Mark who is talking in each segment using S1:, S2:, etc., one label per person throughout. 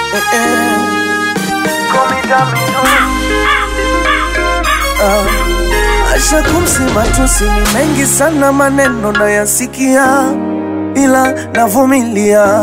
S1: eh, eh. Ah, Asha kumsema tusi ni mengi sana, maneno nayasikia, ila navumilia.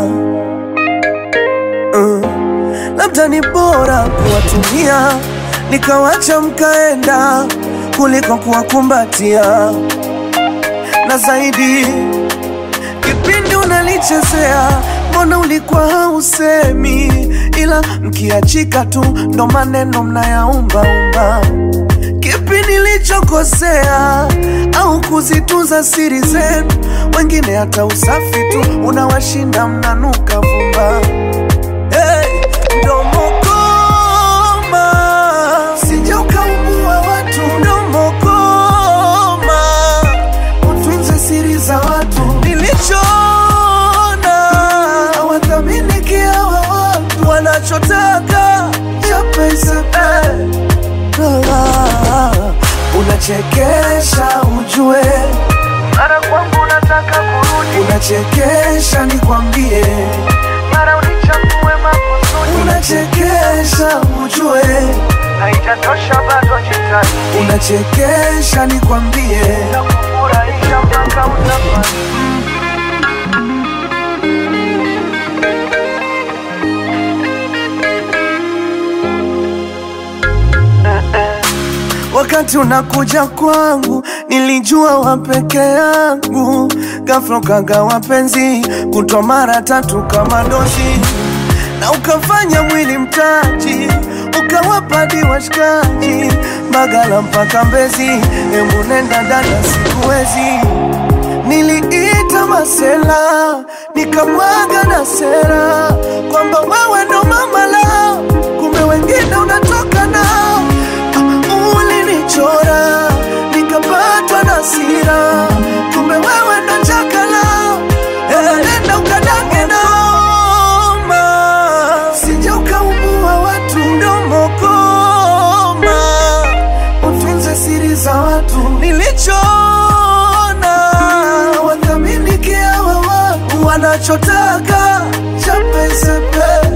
S1: Uh, labda ni bora kuwatumia nikawacha mkaenda kuliko kuwakumbatia, na zaidi kipindi unalichezea, mbona ulikuwa hausemi, ila mkiachika tu ndo maneno mnayaumbaumba. Kipi nilichokosea au kuzitunza siri zenu? Wengine hata usafi tu unawashinda, mnanuka vumba. Hey, mdomo koma, sije ukaumua watu. Mdomo koma, utunze siri za watu. Nilichoona hawathamini kiawa watu wanachotaka chape isape. Ah, Unachekesha ujue,
S2: Mara kwangu unataka kurudi,
S1: unachekesha nikwambie,
S2: mara unichague makusudi,
S1: unachekesha ujue,
S2: haijatosha bado jitahidi,
S1: unachekesha nikwambie.
S2: na kufurahisha mpaka utafanya
S1: Wakati unakuja kwangu nilijua wa peke yangu, ghafla ukagawa penzi kutwa mara tatu kama dozi, na ukafanya mwili mtaji, ukawapadi washikaji Mbagala mpaka Mbezi. Hebu nenda dada, sikuwezi. Niliita masela nikamwaga na sera kwamba wewe ndo mama lao, kumbe wengine unatoka nao ulinichora nikapatwa na sira, kumbe wewe ndo chaka lao. Eh, Nenda ukadange noma, sije ukaumua watu. Mdomo koma, utunze siri za watu. Nilichoona wathamini kiawa watu wanachotaka chape sepe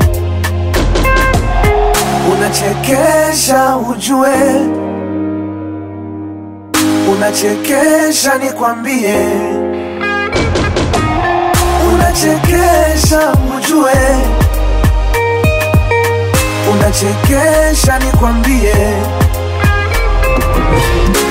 S1: Unachekesha ujue, unachekesha nikwambie, unachekesha ujue, unachekesha nikwambie.